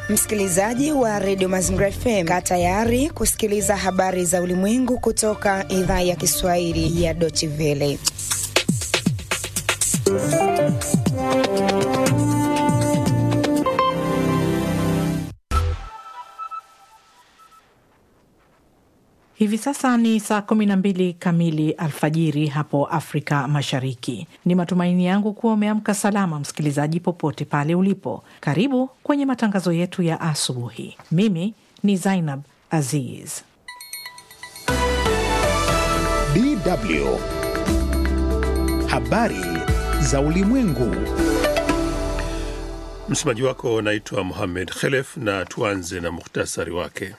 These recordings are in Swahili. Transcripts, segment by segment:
Msikilizaji wa redio Mazingira FM, kaa tayari kusikiliza habari za ulimwengu kutoka idhaa ya Kiswahili ya Deutsche Welle. Hivi sasa ni saa 12 kamili alfajiri hapo Afrika Mashariki. Ni matumaini yangu kuwa umeamka salama, msikilizaji, popote pale ulipo. Karibu kwenye matangazo yetu ya asubuhi. Mimi ni Zainab Aziz. DW habari za ulimwengu. Msemaji wako naitwa Mohamed Khelef, na tuanze na muhtasari wake.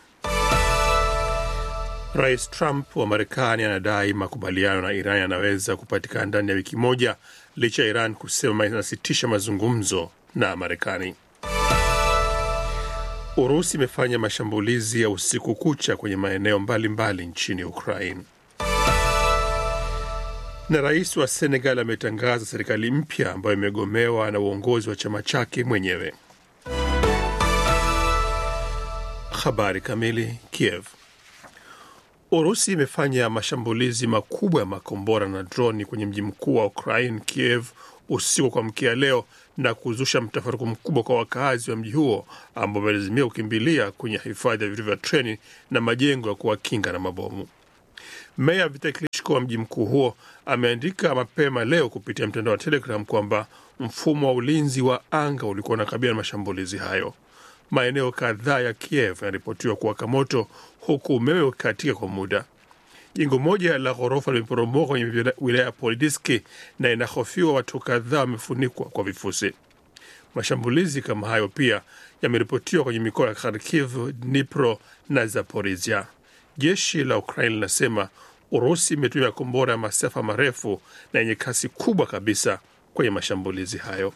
Rais Trump wa Marekani anadai makubaliano na Iran yanaweza kupatikana ndani ya wiki moja licha ya Iran kusema inasitisha mazungumzo na Marekani. Urusi imefanya mashambulizi ya usiku kucha kwenye maeneo mbalimbali nchini Ukraine. Na rais wa Senegal ametangaza serikali mpya ambayo imegomewa na uongozi wa chama chake mwenyewe. Habari kamili. Kiev. Urusi imefanya mashambulizi makubwa ya makombora na droni kwenye mji mkuu wa Ukraine, Kiev, usiku kwa mkia leo na kuzusha mtafaruku mkubwa kwa wakaazi wa mji huo ambao wamelazimia kukimbilia kwenye hifadhi ya vituo vya treni na majengo ya kuwakinga na mabomu. Meya Vitali Klitschko wa mji mkuu huo ameandika mapema leo kupitia mtandao wa Telegram kwamba mfumo wa ulinzi wa anga ulikuwa unakabiliana na mashambulizi hayo. Maeneo kadhaa ya Kiev yanaripotiwa kuwaka moto huku umeme ukikatika kwa muda. Jengo moja la ghorofa limeporomoka kwenye wilaya ya Polidiski na inahofiwa watu kadhaa wamefunikwa kwa vifusi. Mashambulizi kama hayo pia yameripotiwa kwenye mikoa ya Kharkiv, Dnipro na Zaporizhia. Jeshi la Ukraine linasema Urusi imetumia kombora ya masafa marefu na yenye kasi kubwa kabisa kwenye mashambulizi hayo.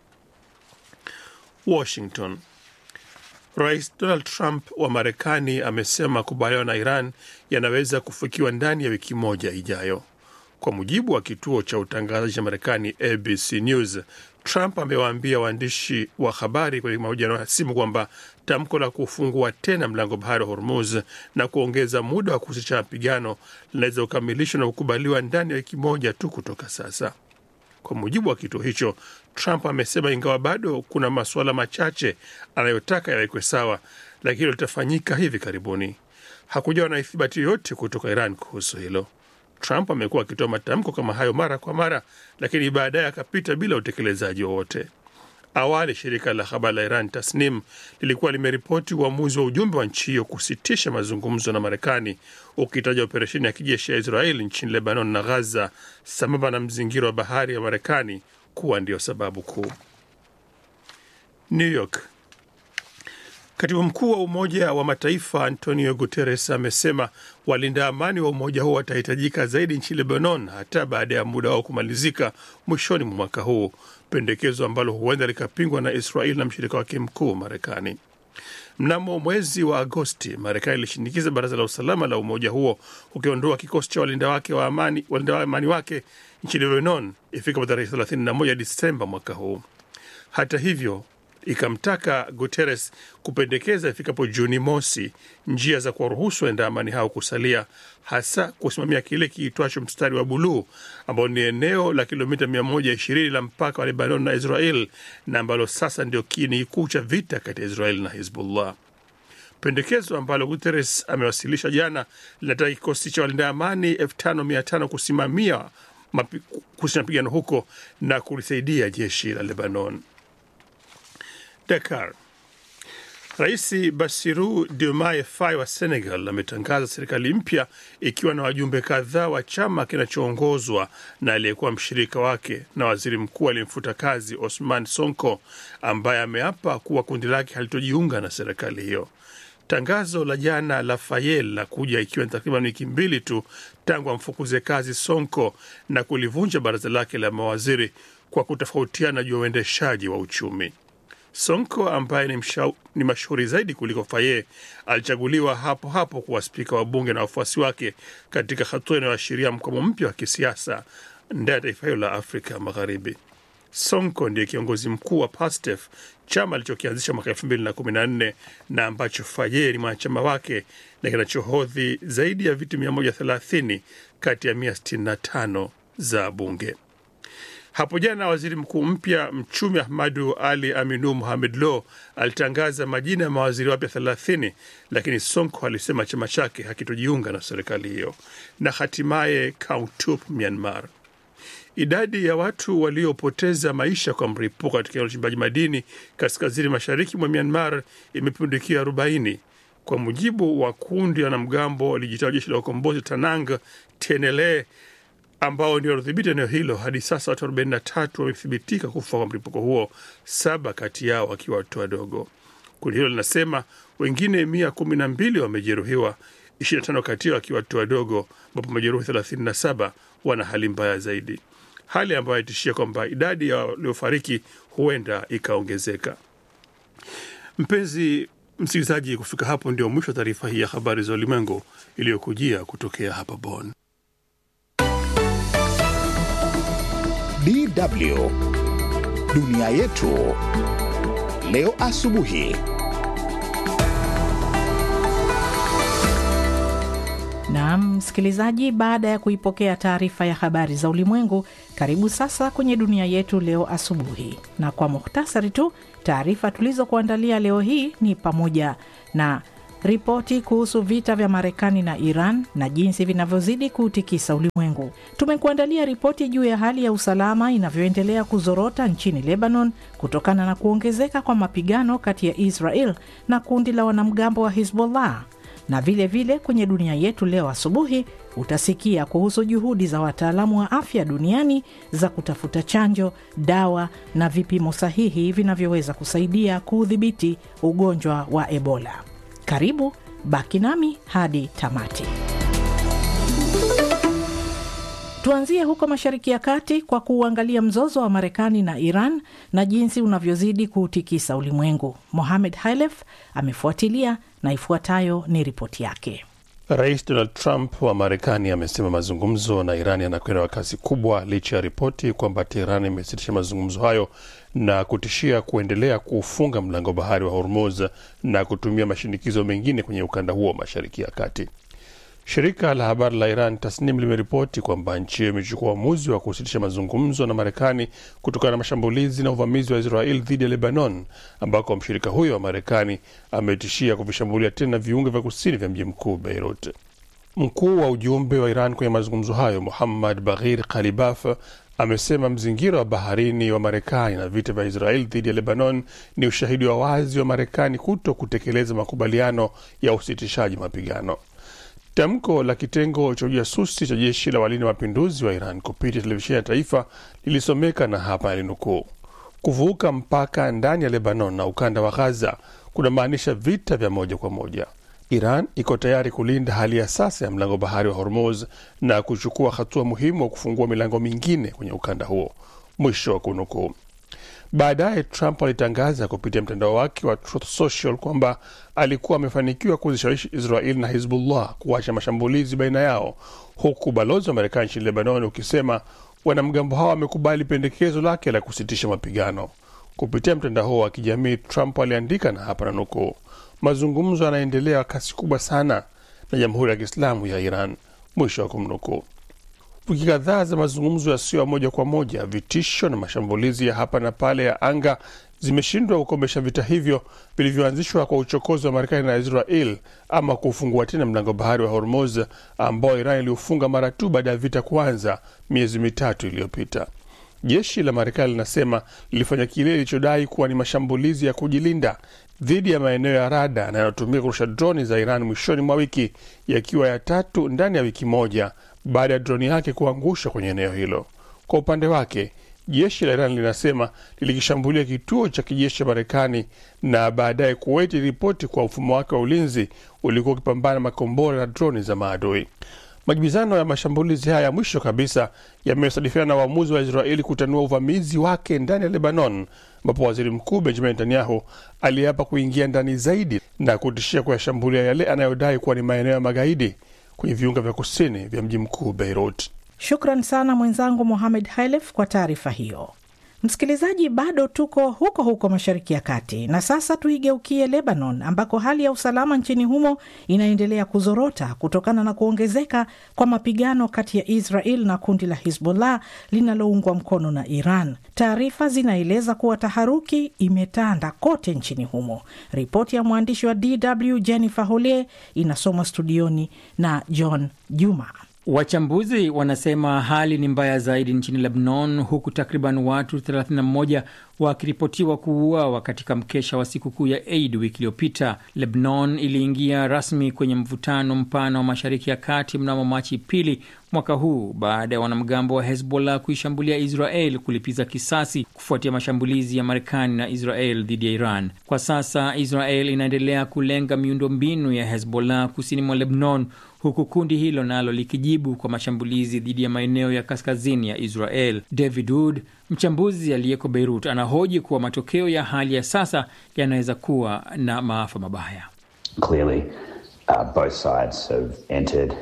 Washington. Rais Donald Trump wa Marekani amesema makubaliano na Iran yanaweza kufikiwa ndani ya wiki moja ijayo. Kwa mujibu wa kituo cha utangazaji cha Marekani ABC News, Trump amewaambia waandishi wa habari kwenye mahojiano ya simu kwamba tamko la kufungua tena mlango bahari wa Hormuz na kuongeza muda wa kusitisha mapigano linaweza kukamilishwa na kukubaliwa ndani ya wiki moja tu kutoka sasa. Kwa mujibu wa kituo hicho, Trump amesema ingawa bado kuna masuala machache anayotaka yawekwe sawa, lakini litafanyika hivi karibuni. Hakujawa na ithibati yoyote kutoka Iran kuhusu hilo. Trump amekuwa akitoa matamko kama hayo mara kwa mara, lakini baadaye akapita bila utekelezaji wowote. Awali shirika la habari la Iran Tasnim lilikuwa limeripoti uamuzi wa ujumbe wa nchi hiyo kusitisha mazungumzo na Marekani, ukitaja operesheni ya kijeshi ya Israeli nchini Lebanon na Ghaza sambamba na mzingiro wa bahari ya Marekani kuwa ndiyo sababu kuu. New York. Katibu mkuu wa Umoja wa Mataifa Antonio Guterres amesema walinda amani wa umoja huo watahitajika zaidi nchini Lebanon hata baada ya muda wao kumalizika mwishoni mwa mwaka huu, pendekezo ambalo huenda likapingwa na Israel na mshirika wake mkuu Marekani. Mnamo mwezi wa Agosti, Marekani ilishinikiza baraza la usalama la umoja huo kukiondoa kikosi cha walinda wake wa amani, walinda amani wake nchini Lebanon ifikapo tarehe 31 Disemba mwaka huu. Hata hivyo ikamtaka Guterres kupendekeza ifikapo Juni mosi njia za kuwaruhusu waenda amani hao kusalia, hasa kusimamia kile kiitwacho mstari wa buluu ambao ni eneo la kilomita 120 la mpaka wa Lebanon na Israel na ambalo sasa ndio kiini kikuu cha vita kati ya Israel na Hizbullah. Pendekezo ambalo Guterres amewasilisha jana linataka kikosi cha walinda amani 5500 kusimamia mapigano huko na kulisaidia jeshi la Lebanon. Dakar. Rais Bassirou Diomaye Faye wa Senegal ametangaza serikali mpya ikiwa na wajumbe kadhaa wa chama kinachoongozwa na aliyekuwa mshirika wake na waziri mkuu aliyemfuta kazi Osman Sonko, ambaye ameapa kuwa kundi lake halitojiunga na serikali hiyo. Tangazo la jana la Faye la kuja ikiwa ni takriban wiki mbili tu tangu amfukuze kazi Sonko na kulivunja baraza lake la mawaziri kwa kutofautiana juu ya uendeshaji wa uchumi. Sonko ambaye ni, ni mashuhuri zaidi kuliko Faye alichaguliwa hapo hapo kuwa spika wa bunge na wafuasi wake katika hatua inayoashiria mkwamo mpya wa kisiasa ndani ya taifa hilo la Afrika Magharibi. Sonko ndiye kiongozi mkuu wa PASTEF, chama alichokianzisha mwaka elfu mbili na kumi na nne na ambacho Faye ni mwanachama wake na kinachohodhi zaidi ya viti 130 kati ya 165 za bunge. Hapo jana waziri mkuu mpya mchumi Ahmadu Ali Aminu Mohamed Lo alitangaza majina ya mawaziri wapya 30, lakini Sonko alisema chama chake hakitojiunga na serikali hiyo. Na hatimaye Kautup, Myanmar, idadi ya watu waliopoteza maisha kwa mlipuko katika uchimbaji madini kaskazini mashariki mwa Myanmar imepindukia 40 kwa mujibu wa kundi la wanamgambo walijitoa jeshi la ukombozi Tanang Tenele ambao ndio wanadhibiti eneo hilo. Hadi sasa watu 43 wamethibitika kufa kwa mlipuko huo, saba kati yao wakiwa watoto wadogo. Kundi hilo linasema wengine mia kumi na mbili wamejeruhiwa, 25 kati yao wakiwa watoto wadogo, ambapo majeruhi 37 wana hali mbaya zaidi, hali ambayo haitishia kwamba idadi ya waliofariki huenda ikaongezeka. Mpenzi msikilizaji, kufika hapo ndio mwisho wa taarifa hii ya habari za ulimwengu iliyokujia kutokea hapa Bonn. DW dunia yetu leo asubuhi. Naam msikilizaji, baada ya kuipokea taarifa ya habari za ulimwengu, karibu sasa kwenye dunia yetu leo asubuhi. Na kwa muhtasari tu, taarifa tulizokuandalia leo hii ni pamoja na ripoti kuhusu vita vya Marekani na Iran na jinsi vinavyozidi kuutikisa ulimwengu. Tumekuandalia ripoti juu ya hali ya usalama inavyoendelea kuzorota nchini Lebanon kutokana na kuongezeka kwa mapigano kati ya Israel na kundi la wanamgambo wa Hizbollah na vile vile kwenye dunia yetu leo asubuhi utasikia kuhusu juhudi za wataalamu wa afya duniani za kutafuta chanjo, dawa na vipimo sahihi vinavyoweza kusaidia kuudhibiti ugonjwa wa Ebola. Karibu, baki nami hadi tamati. Tuanzie huko Mashariki ya Kati kwa kuuangalia mzozo wa Marekani na Iran na jinsi unavyozidi kuutikisa ulimwengu. Mohamed Hailef amefuatilia na ifuatayo ni ripoti yake. Rais Donald Trump wa Marekani amesema mazungumzo na Iran yanakwenda kwa kasi kubwa licha ya ripoti kwamba Teheran imesitisha mazungumzo hayo na kutishia kuendelea kuufunga mlango bahari wa Hormuz na kutumia mashinikizo mengine kwenye ukanda huo wa Mashariki ya Kati. Shirika la habari la Iran Tasnim limeripoti kwamba nchi hiyo imechukua uamuzi wa kusitisha mazungumzo na Marekani kutokana na mashambulizi na uvamizi wa Israel dhidi ya Lebanon, ambako mshirika huyo wa Marekani ametishia kuvishambulia tena viunga vya kusini vya mji mkuu Beirut. Mkuu wa ujumbe wa Iran kwenye mazungumzo hayo Muhammad Baghir Kalibaf amesema mzingiro wa baharini wa Marekani na vita vya Israel dhidi ya Lebanon ni ushahidi wa wazi wa Marekani kuto kutekeleza makubaliano ya usitishaji mapigano. Tamko la kitengo cha ujasusi cha jeshi la walinda mapinduzi wa Iran kupitia televisheni ya taifa lilisomeka na hapa yalinukuu: kuvuka mpaka ndani ya Lebanon na ukanda wa Ghaza kunamaanisha vita vya moja kwa moja. Iran iko tayari kulinda hali ya sasa ya mlango bahari wa Hormuz na kuchukua hatua muhimu wa kufungua milango mingine kwenye ukanda huo, mwisho wa kunukuu. Baadaye Trump alitangaza kupitia mtandao wake wa Truth Social kwamba alikuwa amefanikiwa kuzishawishi Israel na Hizbullah kuacha mashambulizi baina yao, huku balozi wa Marekani nchini Lebanon ukisema wanamgambo hao wamekubali pendekezo lake la kusitisha mapigano. Kupitia mtandao huo wa kijamii, Trump aliandika na hapa na nukuu, mazungumzo yanaendelea kasi kubwa sana na Jamhuri ya Kiislamu ya Iran, mwisho wa kumnukuu. Wiki kadhaa za mazungumzo yasiyo ya moja kwa moja, vitisho na mashambulizi ya hapa na pale ya anga zimeshindwa kukomesha vita hivyo vilivyoanzishwa kwa uchokozi wa Marekani na Israel ama kufungua tena mlango bahari wa Hormuz ambao Iran iliufunga mara tu baada ya vita kuanza miezi mitatu iliyopita. Jeshi la Marekani linasema lilifanya kile ilichodai kuwa ni mashambulizi ya kujilinda dhidi ya maeneo ya rada yanayotumika kurusha droni za Iran mwishoni mwa wiki, yakiwa ya tatu ndani ya wiki moja baada ya droni yake kuangusha kwenye eneo hilo. Kwa upande wake, jeshi la Iran linasema lilikishambulia kituo cha kijeshi cha Marekani na baadaye Kuwait iliripoti kwa mfumo wake wa ulinzi ulikuwa ukipambana makombora na droni za maadui. Majibizano ya mashambulizi haya ya mwisho kabisa yamesadifiana na uamuzi wa Israeli kutanua uvamizi wake ndani ya Lebanon, ambapo waziri mkuu Benjamin Netanyahu aliapa kuingia ndani zaidi na kutishia kuyashambulia yale anayodai kuwa ni maeneo ya magaidi kwenye viunga vya kusini vya mji mkuu Beirut. Shukran sana mwenzangu Mohamed Hailef kwa taarifa hiyo. Msikilizaji, bado tuko huko huko Mashariki ya Kati, na sasa tuigeukie Lebanon, ambako hali ya usalama nchini humo inaendelea kuzorota kutokana na kuongezeka kwa mapigano kati ya Israel na kundi la Hizbollah linaloungwa mkono na Iran. Taarifa zinaeleza kuwa taharuki imetanda kote nchini humo. Ripoti ya mwandishi wa DW Jennifer Hole inasomwa studioni na John Juma. Wachambuzi wanasema hali ni mbaya zaidi nchini Lebanon, huku takriban watu 31 wakiripotiwa kuuawa katika mkesha wa sikukuu ya Eid wiki iliyopita. Lebanon iliingia rasmi kwenye mvutano mpana wa Mashariki ya Kati mnamo Machi pili mwaka huu baada ya wanamgambo wa Hezbollah kuishambulia Israel kulipiza kisasi kufuatia mashambulizi ya Marekani na Israel dhidi ya Iran. Kwa sasa Israel inaendelea kulenga miundombinu ya Hezbollah kusini mwa Lebanon, huku kundi hilo nalo likijibu kwa mashambulizi dhidi ya maeneo ya kaskazini ya Israel. David Wood, mchambuzi aliyeko Beirut, anahoji kuwa matokeo ya hali ya sasa yanaweza kuwa na maafa mabaya. Clearly, uh, both sides have entered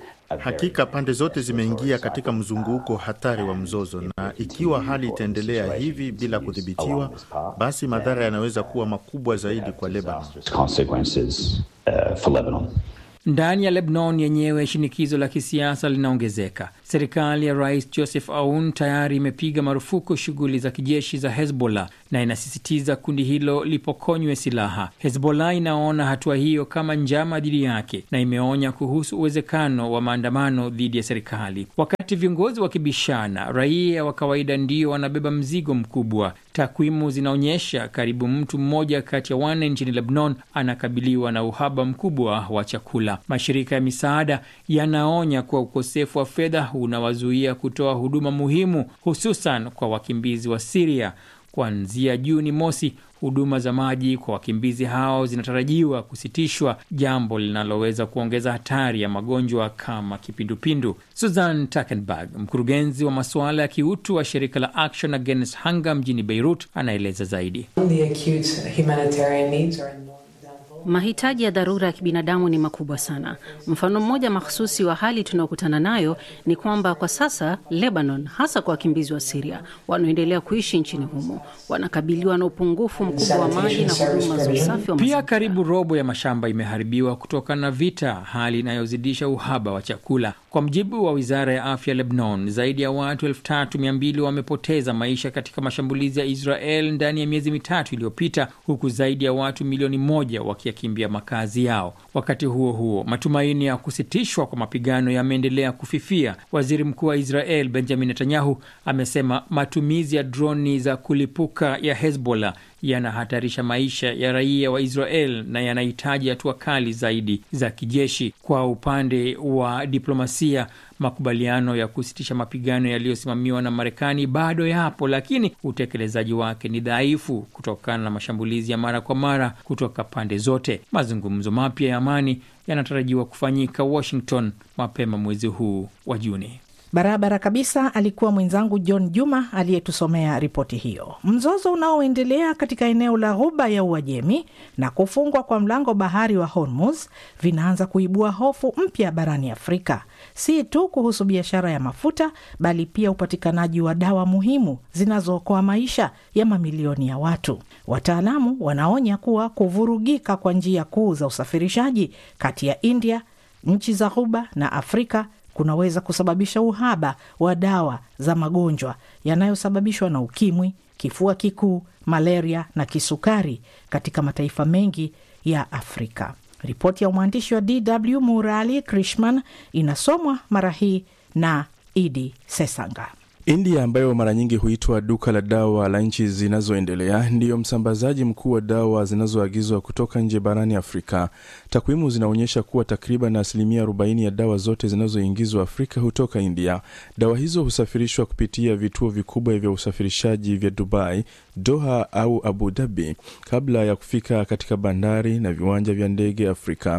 Hakika pande zote zimeingia katika mzunguko hatari wa mzozo, na ikiwa hali itaendelea hivi bila kudhibitiwa, basi madhara yanaweza kuwa makubwa zaidi kwa Lebanon. consequences uh, for Lebanon. Ndani ya Lebanon yenyewe shinikizo la kisiasa linaongezeka. Serikali ya Rais Joseph Aoun tayari imepiga marufuku shughuli za kijeshi za Hezbollah na inasisitiza kundi hilo lipokonywe silaha. Hezbollah inaona hatua hiyo kama njama dhidi yake na imeonya kuhusu uwezekano wa maandamano dhidi ya serikali. Wakati viongozi wakibishana, raia wa kawaida ndio wanabeba mzigo mkubwa. Takwimu zinaonyesha karibu mtu mmoja kati ya wanne nchini Lebanon anakabiliwa na uhaba mkubwa wa chakula. Mashirika ya misaada yanaonya kuwa ukosefu wa fedha unawazuia kutoa huduma muhimu, hususan kwa wakimbizi wa Siria. Kuanzia Juni mosi, huduma za maji kwa wakimbizi hao zinatarajiwa kusitishwa, jambo linaloweza kuongeza hatari ya magonjwa kama kipindupindu. Susan Takenberg, mkurugenzi wa masuala ya kiutu wa shirika la Action Against Hunger mjini Beirut, anaeleza zaidi. The acute humanitarian needs are enormous. Mahitaji ya dharura ya kibinadamu ni makubwa sana. Mfano mmoja mahususi wa hali tunayokutana nayo ni kwamba kwa sasa Lebanon, hasa kwa wakimbizi wa Siria wanaoendelea kuishi nchini humo, wanakabiliwa na upungufu mkubwa wa maji na huduma za usafi wa Pia mazingira. karibu robo ya mashamba imeharibiwa kutokana na vita, hali inayozidisha uhaba wa chakula. Kwa mjibu wa wizara ya afya Lebanon, zaidi ya watu elfu tatu mia mbili wamepoteza maisha katika mashambulizi ya Israel ndani ya miezi mitatu iliyopita, huku zaidi ya watu milioni moja wakiyakimbia makazi yao. Wakati huo huo, matumaini ya kusitishwa kwa mapigano yameendelea kufifia. Waziri mkuu wa Israel Benjamin Netanyahu amesema matumizi ya droni za kulipuka ya Hezbollah yanahatarisha maisha ya raia wa Israel na yanahitaji hatua kali zaidi za kijeshi. Kwa upande wa diplomasia, makubaliano ya kusitisha mapigano yaliyosimamiwa na Marekani bado yapo, lakini utekelezaji wake ni dhaifu kutokana na mashambulizi ya mara kwa mara kutoka pande zote. Mazungumzo mapya ya amani yanatarajiwa kufanyika Washington mapema mwezi huu wa Juni. Barabara kabisa. Alikuwa mwenzangu John Juma aliyetusomea ripoti hiyo. Mzozo unaoendelea katika eneo la Ghuba ya Uajemi na kufungwa kwa mlango bahari wa Hormuz vinaanza kuibua hofu mpya barani Afrika, si tu kuhusu biashara ya mafuta, bali pia upatikanaji wa dawa muhimu zinazookoa maisha ya mamilioni ya watu. Wataalamu wanaonya kuwa kuvurugika kwa njia kuu za usafirishaji kati ya India, nchi za Ghuba na Afrika kunaweza kusababisha uhaba wa dawa za magonjwa yanayosababishwa na ukimwi, kifua kikuu, malaria na kisukari katika mataifa mengi ya Afrika. Ripoti ya mwandishi wa DW Murali Krishman inasomwa mara hii na Idi Sesanga. India ambayo mara nyingi huitwa duka la dawa la nchi zinazoendelea ndiyo msambazaji mkuu wa dawa zinazoagizwa kutoka nje barani Afrika. Takwimu zinaonyesha kuwa takriban asilimia 40 ya dawa zote zinazoingizwa Afrika hutoka India. Dawa hizo husafirishwa kupitia vituo vikubwa vya usafirishaji vya Dubai, Doha au Abu Dhabi kabla ya kufika katika bandari na viwanja vya ndege Afrika.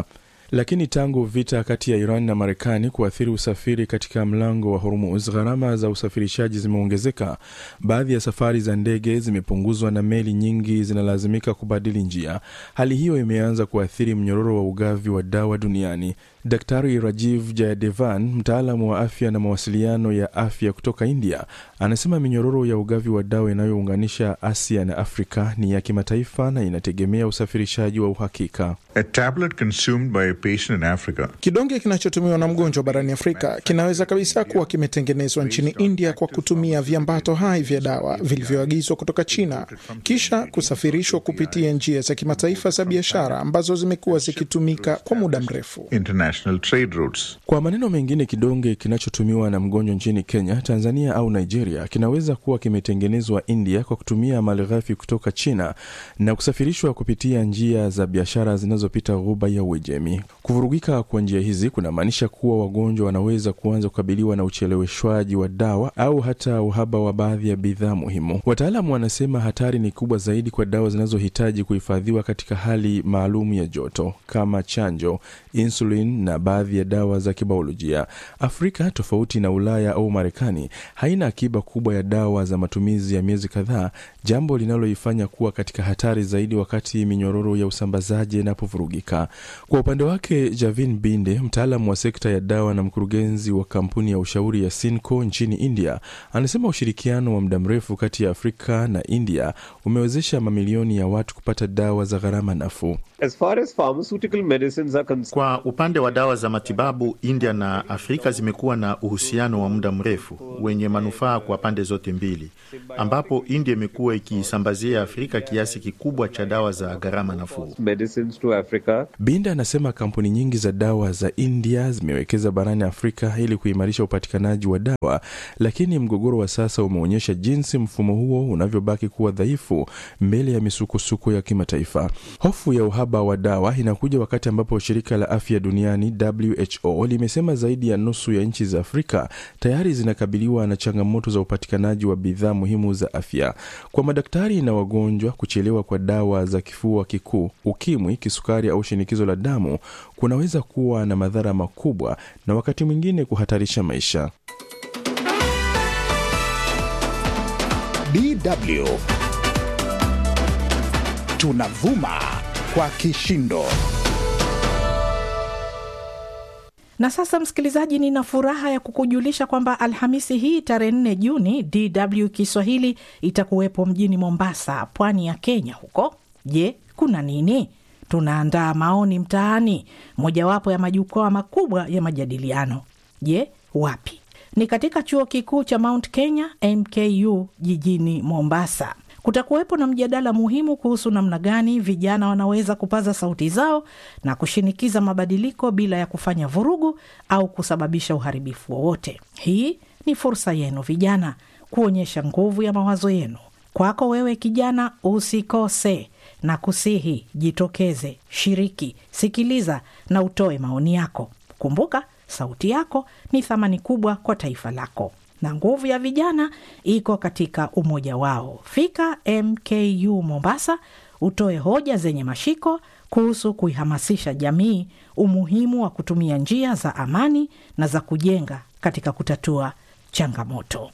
Lakini tangu vita kati ya Iran na Marekani kuathiri usafiri katika mlango wa Hormuz, gharama za usafirishaji zimeongezeka. Baadhi ya safari za ndege zimepunguzwa na meli nyingi zinalazimika kubadili njia. Hali hiyo imeanza kuathiri mnyororo wa ugavi wa dawa duniani. Daktari Rajiv Jayadevan, mtaalamu wa afya na mawasiliano ya afya kutoka India, anasema minyororo ya ugavi wa dawa inayounganisha Asia na Afrika ni ya kimataifa na inategemea usafirishaji wa uhakika. A tablet consumed by a patient in Africa. Kidonge kinachotumiwa na mgonjwa barani Afrika kinaweza kabisa kuwa kimetengenezwa nchini India kwa kutumia viambato hai vya dawa vilivyoagizwa kutoka China, kisha kusafirishwa kupitia njia za kimataifa za biashara ambazo zimekuwa zikitumika kwa muda mrefu. International trade routes. Kwa maneno mengine, kidonge kinachotumiwa na mgonjwa nchini Kenya, Tanzania au Nigeria kinaweza kuwa kimetengenezwa India kwa kutumia malighafi kutoka China na kusafirishwa kupitia njia za biashara zinazopita Ghuba ya Uajemi. Kuvurugika kwa njia hizi kunamaanisha kuwa wagonjwa wanaweza kuanza kukabiliwa na ucheleweshwaji wa dawa au hata uhaba wa baadhi ya bidhaa muhimu. Wataalamu wanasema hatari ni kubwa zaidi kwa dawa zinazohitaji kuhifadhiwa katika hali maalum ya joto kama chanjo, insulin na baadhi ya dawa za kibiolojia. Afrika, tofauti na Ulaya au Marekani, haina akiba kubwa ya dawa za matumizi ya miezi kadhaa, jambo linaloifanya kuwa katika hatari zaidi wakati minyororo ya usambazaji inapovurugika. Kwa upande wake, Javin Binde, mtaalamu wa sekta ya dawa na mkurugenzi wa kampuni ya ushauri ya Sinco nchini India, anasema ushirikiano wa muda mrefu kati ya Afrika na India umewezesha mamilioni ya watu kupata dawa za gharama nafuu. As far as pharmaceutical medicines are concerned, Kwa upande wa dawa za matibabu, India na Afrika zimekuwa na uhusiano wa muda mrefu wenye manufaa kwa pande zote mbili, ambapo India imekuwa ikisambazia Afrika kiasi kikubwa cha dawa za gharama nafuu. medicines to Africa. Binda anasema kampuni nyingi za dawa za India zimewekeza barani Afrika ili kuimarisha upatikanaji wa dawa, lakini mgogoro wa sasa umeonyesha jinsi mfumo huo unavyobaki kuwa dhaifu mbele ya misukosuko ya kimataifa. Hofu ya uhaba wa dawa inakuja wakati ambapo shirika la afya duniani WHO limesema zaidi ya nusu ya nchi za Afrika tayari zinakabiliwa na changamoto za upatikanaji wa bidhaa muhimu za afya. Kwa madaktari na wagonjwa, kuchelewa kwa dawa za kifua kikuu, ukimwi, kisukari au shinikizo la damu kunaweza kuwa na madhara makubwa na wakati mwingine kuhatarisha maisha. DW tunavuma kwa kishindo. Na sasa msikilizaji, nina furaha ya kukujulisha kwamba Alhamisi hii tarehe 4 Juni DW Kiswahili itakuwepo mjini Mombasa, pwani ya Kenya. Huko je, kuna nini? Tunaandaa maoni mtaani, mojawapo ya majukwaa makubwa ya majadiliano. Je, wapi? Ni katika chuo kikuu cha Mount Kenya MKU jijini Mombasa. Kutakuwepo na mjadala muhimu kuhusu namna gani vijana wanaweza kupaza sauti zao na kushinikiza mabadiliko bila ya kufanya vurugu au kusababisha uharibifu wowote. Hii ni fursa yenu vijana kuonyesha nguvu ya mawazo yenu. Kwako wewe kijana, usikose na kusihi, jitokeze, shiriki, sikiliza na utoe maoni yako. Kumbuka, sauti yako ni thamani kubwa kwa taifa lako na nguvu ya vijana iko katika umoja wao. Fika MKU Mombasa, utoe hoja zenye mashiko kuhusu kuihamasisha jamii umuhimu wa kutumia njia za amani na za kujenga katika kutatua changamoto.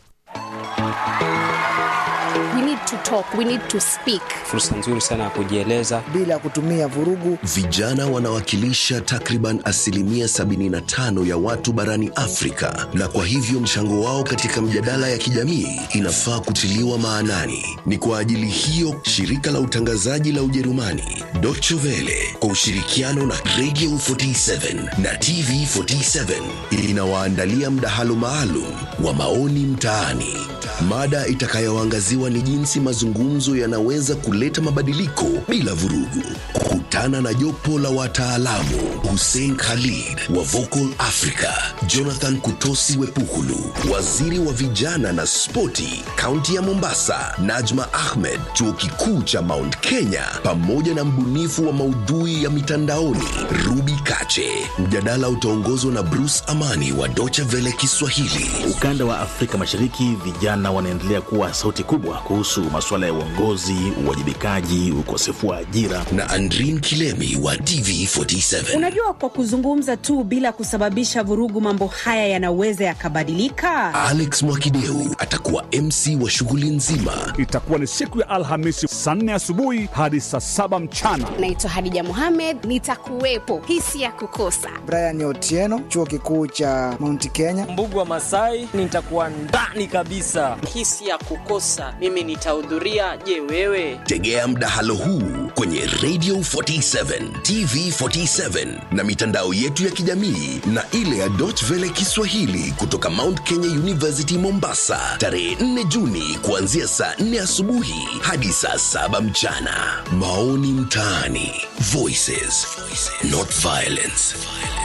We need to talk, we need to speak. Fursa nzuri sana ya kujieleza bila kutumia vurugu. Vijana wanawakilisha takriban asilimia 75 ya watu barani Afrika, na kwa hivyo mchango wao katika mjadala ya kijamii inafaa kutiliwa maanani. Ni kwa ajili hiyo shirika la utangazaji la Ujerumani Deutsche Welle kwa ushirikiano na Radio 47 na TV 47 inawaandalia mdahalo maalum wa maoni mtaani. Mada itakayoangaziwa ni jinsi mazungumzo yanaweza kuleta mabadiliko bila vurugu. Kutana na jopo la wataalamu: Hussein Khalid wa Vocal Africa, Jonathan Kutosi Wepukulu, waziri wa vijana na spoti kaunti ya Mombasa, Najma Ahmed, chuo kikuu cha Mount Kenya, pamoja na mbunifu wa maudhui ya mitandaoni Ruby Kache. Mjadala utaongozwa na Bruce Amani wa Deutsche Welle Kiswahili. Ukanda wa Afrika Mashariki, vijana wanaendelea kuwa sauti kubwa kuhusu masuala ya uongozi, uwajibikaji, ukosefu wa ajira. na Andrin Kilemi wa TV47. Unajua, kwa kuzungumza tu bila kusababisha vurugu, mambo haya yanaweza yakabadilika. Alex Mwakideu atakuwa MC wa shughuli nzima. Itakuwa ni siku ya Alhamisi saa nne asubuhi hadi saa saba mchana. Naitwa Hadija Mohamed, nitakuwepo. Hisi ya kukosa Brian Otieno, chuo kikuu cha Mount Kenya. Mbugu wa Masai, nitakuwa ndani kabisa. Hisi ya kukosa, mimi nitahudhuria. Je, wewe? Tegea mdahalo huu kwenye Radio 47, TV 47 na mitandao yetu ya kijamii na ile ya Deutsche Welle Kiswahili kutoka Mount Kenya University Mombasa, tarehe 4 Juni kuanzia saa 4 asubuhi hadi saa 7 mchana. Maoni mtaani, Voices, not violence.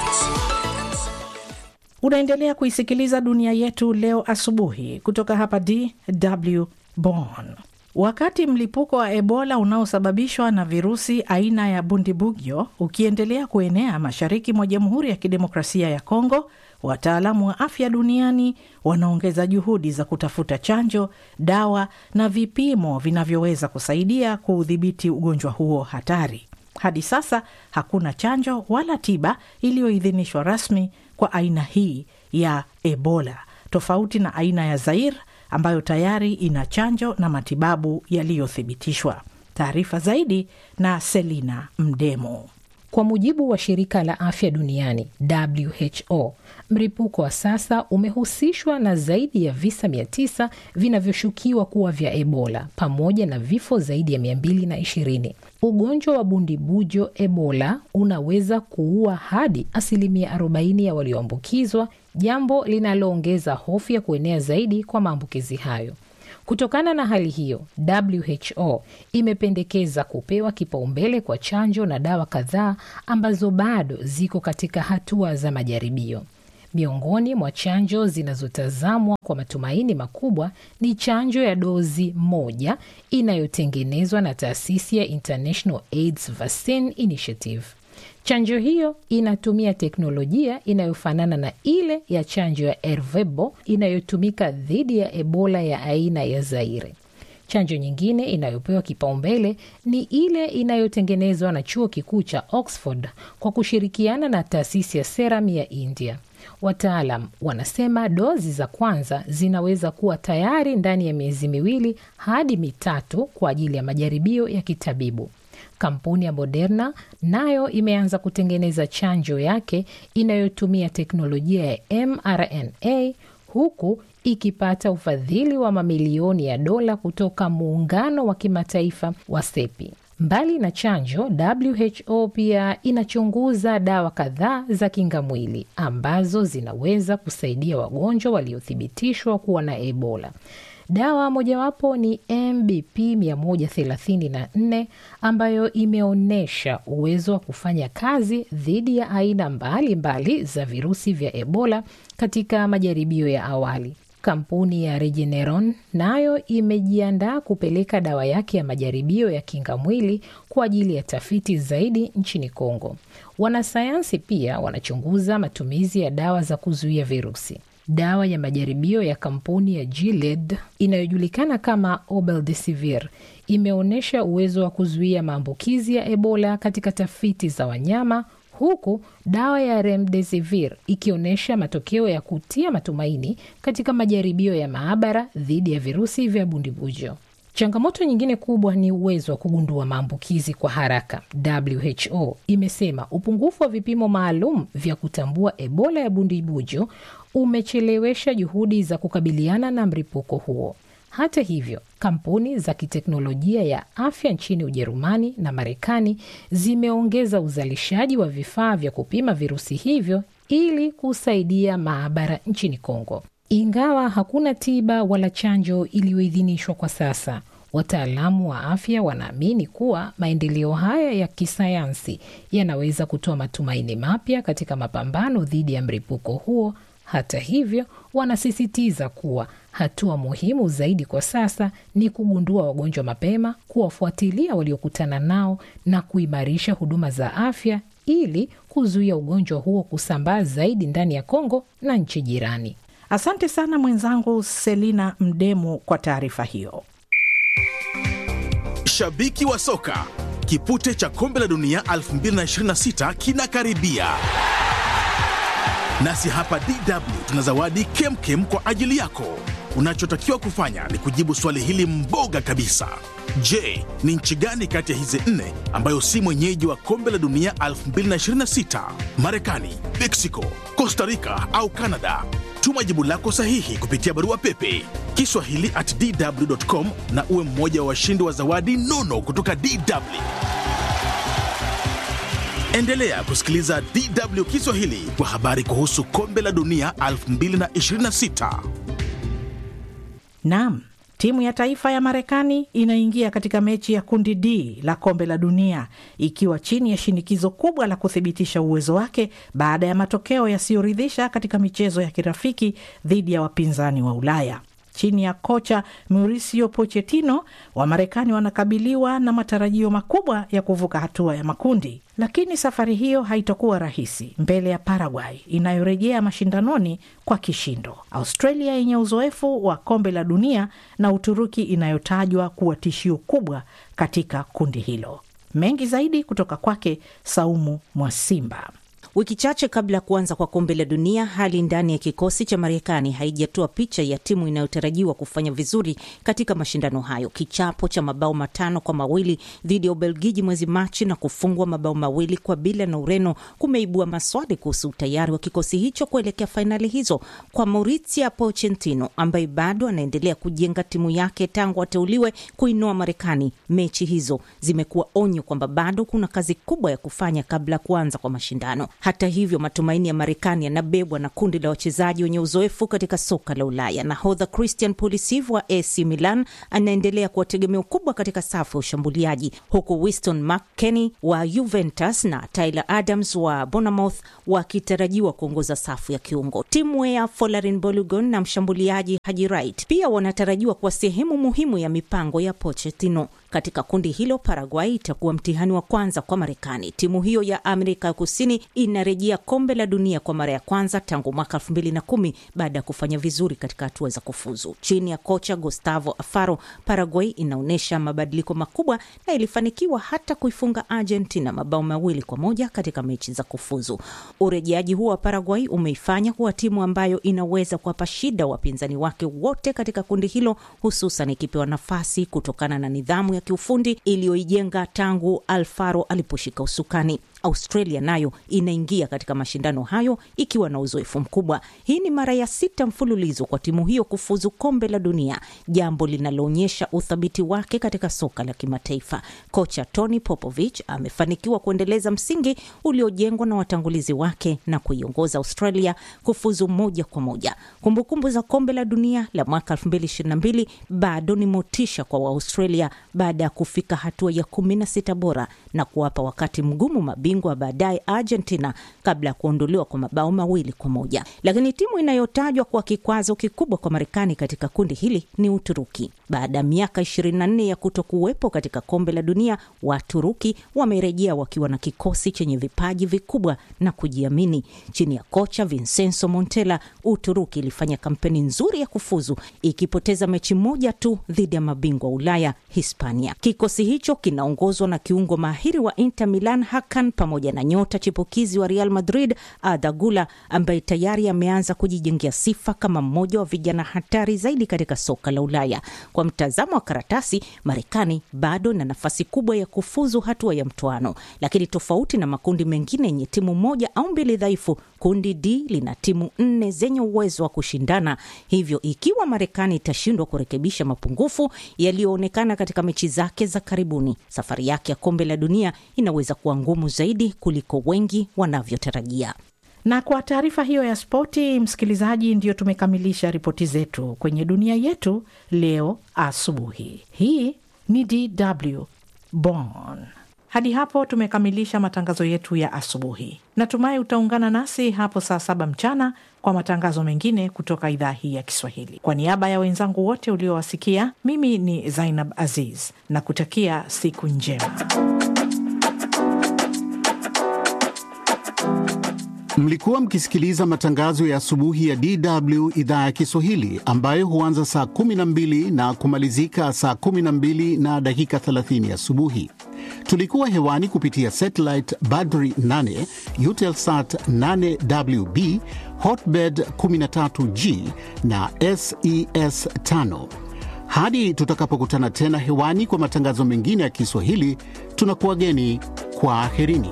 Unaendelea kuisikiliza dunia yetu leo asubuhi kutoka hapa DW Bonn. Wakati mlipuko wa Ebola unaosababishwa na virusi aina ya Bundibugyo ukiendelea kuenea mashariki mwa Jamhuri ya Kidemokrasia ya Kongo, wataalamu wa afya duniani wanaongeza juhudi za kutafuta chanjo, dawa na vipimo vinavyoweza kusaidia kuudhibiti ugonjwa huo hatari. Hadi sasa hakuna chanjo wala tiba iliyoidhinishwa rasmi kwa aina hii ya Ebola, tofauti na aina ya Zaire ambayo tayari ina chanjo na matibabu yaliyothibitishwa. Taarifa zaidi na Selina Mdemo. Kwa mujibu wa shirika la afya duniani WHO, mlipuko wa sasa umehusishwa na zaidi ya visa 900 vinavyoshukiwa kuwa vya Ebola pamoja na vifo zaidi ya 220. Ugonjwa wa bundibujo Ebola unaweza kuua hadi asilimia 40 ya walioambukizwa, jambo linaloongeza hofu ya kuenea zaidi kwa maambukizi hayo. Kutokana na hali hiyo, WHO imependekeza kupewa kipaumbele kwa chanjo na dawa kadhaa ambazo bado ziko katika hatua za majaribio. Miongoni mwa chanjo zinazotazamwa kwa matumaini makubwa ni chanjo ya dozi moja inayotengenezwa na taasisi ya International AIDS Vaccine Initiative. Chanjo hiyo inatumia teknolojia inayofanana na ile ya chanjo ya Ervebo inayotumika dhidi ya Ebola ya aina ya Zaire. Chanjo nyingine inayopewa kipaumbele ni ile inayotengenezwa na chuo kikuu cha Oxford kwa kushirikiana na taasisi ya Serum ya India. Wataalam wanasema dozi za kwanza zinaweza kuwa tayari ndani ya miezi miwili hadi mitatu kwa ajili ya majaribio ya kitabibu. Kampuni ya Moderna nayo imeanza kutengeneza chanjo yake inayotumia teknolojia ya mRNA huku ikipata ufadhili wa mamilioni ya dola kutoka muungano wa kimataifa wa SEPI. Mbali na chanjo, WHO pia inachunguza dawa kadhaa za kinga mwili ambazo zinaweza kusaidia wagonjwa waliothibitishwa kuwa na Ebola. Dawa mojawapo ni MBP 134 ambayo imeonyesha uwezo wa kufanya kazi dhidi ya aina mbalimbali mbali za virusi vya Ebola katika majaribio ya awali. Kampuni ya Regeneron nayo imejiandaa kupeleka dawa yake ya majaribio ya kinga mwili kwa ajili ya tafiti zaidi nchini Kongo. Wanasayansi pia wanachunguza matumizi ya dawa za kuzuia virusi. Dawa ya majaribio ya kampuni ya Gilead inayojulikana kama Obeldesivir imeonyesha uwezo wa kuzuia maambukizi ya Ebola katika tafiti za wanyama huku dawa ya remdesivir ikionyesha matokeo ya kutia matumaini katika majaribio ya maabara dhidi ya virusi vya bundibujo. Changamoto nyingine kubwa ni uwezo wa kugundua maambukizi kwa haraka. WHO imesema upungufu wa vipimo maalum vya kutambua Ebola ya bundibujo umechelewesha juhudi za kukabiliana na mlipuko huo. Hata hivyo, kampuni za kiteknolojia ya afya nchini Ujerumani na Marekani zimeongeza uzalishaji wa vifaa vya kupima virusi hivyo ili kusaidia maabara nchini Kongo. Ingawa hakuna tiba wala chanjo iliyoidhinishwa kwa sasa, wataalamu wa afya wanaamini kuwa maendeleo haya ya kisayansi yanaweza kutoa matumaini mapya katika mapambano dhidi ya mlipuko huo. Hata hivyo, wanasisitiza kuwa hatua muhimu zaidi kwa sasa ni kugundua wagonjwa mapema, kuwafuatilia waliokutana nao na kuimarisha huduma za afya ili kuzuia ugonjwa huo kusambaa zaidi ndani ya Kongo na nchi jirani. Asante sana mwenzangu Selina Mdemu kwa taarifa hiyo. Mashabiki wa soka, kipute cha kombe la dunia 2026 kinakaribia, nasi hapa DW tuna zawadi kemkem kwa ajili yako. Unachotakiwa kufanya ni kujibu swali hili mboga kabisa. Je, ni nchi gani kati ya hizi nne ambayo si mwenyeji wa kombe la dunia 2026? Marekani, Mexico, Costa Rica au Canada? Tuma jibu lako sahihi kupitia barua pepe kiswahili at dw.com na uwe mmoja wa washindi wa zawadi nono kutoka DW. Endelea kusikiliza DW Kiswahili kwa habari kuhusu kombe la dunia 2026. Naam, timu ya taifa ya Marekani inaingia katika mechi ya kundi D la kombe la dunia ikiwa chini ya shinikizo kubwa la kuthibitisha uwezo wake baada ya matokeo yasiyoridhisha katika michezo ya kirafiki dhidi ya wapinzani wa Ulaya. Chini ya kocha Mauricio Pochettino, Wamarekani wanakabiliwa na matarajio makubwa ya kuvuka hatua ya makundi, lakini safari hiyo haitakuwa rahisi mbele ya Paraguay inayorejea mashindanoni kwa kishindo, Australia yenye uzoefu wa kombe la dunia na Uturuki inayotajwa kuwa tishio kubwa katika kundi hilo. Mengi zaidi kutoka kwake Saumu Mwasimba. Wiki chache kabla ya kuanza kwa kombe la dunia, hali ndani ya kikosi cha Marekani haijatoa picha ya timu inayotarajiwa kufanya vizuri katika mashindano hayo. Kichapo cha mabao matano kwa mawili dhidi ya Ubelgiji mwezi Machi na kufungwa mabao mawili kwa bila na Ureno kumeibua maswali kuhusu utayari wa kikosi hicho kuelekea fainali hizo. Kwa Mauricio Pochettino ambaye bado anaendelea kujenga timu yake tangu ateuliwe kuinoa Marekani, mechi hizo zimekuwa onyo kwamba bado kuna kazi kubwa ya kufanya kabla ya kuanza kwa mashindano. Hata hivyo, matumaini ya Marekani yanabebwa na kundi la wachezaji wenye uzoefu katika soka la Ulaya. Nahodha Christian Pulisic wa AC Milan anaendelea kuwa tegemeo kubwa katika safu ya ushambuliaji, huku Winston McKennie wa Juventus na Tyler Adams wa Bournemouth wakitarajiwa kuongoza safu ya kiungo. Timu ya Folarin Balogun na mshambuliaji Haji Wright pia wanatarajiwa kuwa sehemu muhimu ya mipango ya Pochettino. Katika kundi hilo, Paraguay itakuwa mtihani wa kwanza kwa Marekani. Timu hiyo ya Amerika ya Kusini inarejea kombe la dunia kwa mara ya kwanza tangu mwaka elfu mbili na kumi baada ya kufanya vizuri katika hatua za kufuzu. Chini ya kocha Gustavo Alfaro, Paraguay inaonyesha mabadiliko makubwa na ilifanikiwa hata kuifunga Argentina mabao mawili kwa moja katika mechi za kufuzu. Urejeaji huo wa Paraguay umeifanya kuwa timu ambayo inaweza kuwapa shida wapinzani wake wote katika kundi hilo, hususan ikipewa nafasi kutokana na nidhamu ya kiufundi iliyoijenga tangu Alfaro aliposhika usukani. Australia nayo inaingia katika mashindano hayo ikiwa na uzoefu mkubwa. Hii ni mara ya sita mfululizo kwa timu hiyo kufuzu kombe la dunia, jambo linaloonyesha uthabiti wake katika soka la kimataifa. Kocha Tony Popovich amefanikiwa kuendeleza msingi uliojengwa na watangulizi wake na kuiongoza Australia kufuzu moja kwa moja. Kumbukumbu za kombe la dunia la mwaka 2022 bado ni motisha kwa Waaustralia baada ya kufika hatua ya 16 bora na kuwapa wakati mgumu mabingwa baadaye Argentina kabla ya kuondolewa kwa mabao mawili kwa moja. Lakini timu inayotajwa kwa kikwazo kikubwa kwa Marekani katika kundi hili ni Uturuki. Baada ya miaka 24 ya kuto kuwepo katika kombe la dunia, Waturuki wamerejea wakiwa na kikosi chenye vipaji vikubwa na kujiamini. Chini ya kocha Vincenzo Montella, Uturuki ilifanya kampeni nzuri ya kufuzu ikipoteza mechi moja tu dhidi ya mabingwa wa Ulaya Hispania. Kikosi hicho kinaongozwa na kiungo mahiri wa Inter Milan Hakan pamoja na nyota chipukizi wa Real Madrid Arda Güler ambaye tayari ameanza kujijengea sifa kama mmoja wa vijana hatari zaidi katika soka la Ulaya. Kwa mtazamo wa karatasi, Marekani bado na nafasi kubwa ya kufuzu hatua ya mtoano, lakini tofauti na makundi mengine yenye timu moja au mbili dhaifu, kundi D lina timu nne zenye uwezo wa kushindana. Hivyo ikiwa Marekani itashindwa kurekebisha mapungufu yaliyoonekana katika mechi zake za karibuni, safari yake ya kombe la dunia inaweza kuwa ngumu zaidi kuliko wengi wanavyotarajia. Na kwa taarifa hiyo ya spoti, msikilizaji, ndiyo tumekamilisha ripoti zetu kwenye dunia yetu leo asubuhi. Hii ni DW Bonn. Hadi hapo tumekamilisha matangazo yetu ya asubuhi. Natumai utaungana nasi hapo saa saba mchana kwa matangazo mengine kutoka idhaa hii ya Kiswahili. Kwa niaba ya wenzangu wote uliowasikia, mimi ni Zainab Aziz na kutakia siku njema. Mlikuwa mkisikiliza matangazo ya asubuhi ya DW idhaa ya Kiswahili ambayo huanza saa 12 na kumalizika saa 12 na dakika 30 asubuhi. Tulikuwa hewani kupitia satellite Badri 8, Eutelsat 8WB, Hotbird 13G na SES 5. Hadi tutakapokutana tena hewani kwa matangazo mengine ya Kiswahili, tunakuwageni kwa aherini.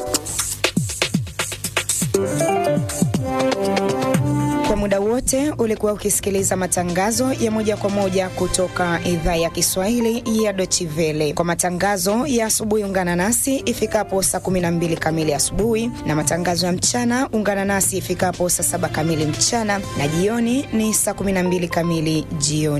Kwa muda wote ulikuwa ukisikiliza matangazo ya moja kwa moja kutoka idhaa ya Kiswahili ya Deutsche Welle. Kwa matangazo ya asubuhi, ungana nasi ifikapo saa 12 kamili asubuhi, na matangazo ya mchana ungana nasi ifikapo saa 7 kamili mchana, na jioni ni saa 12 kamili jioni.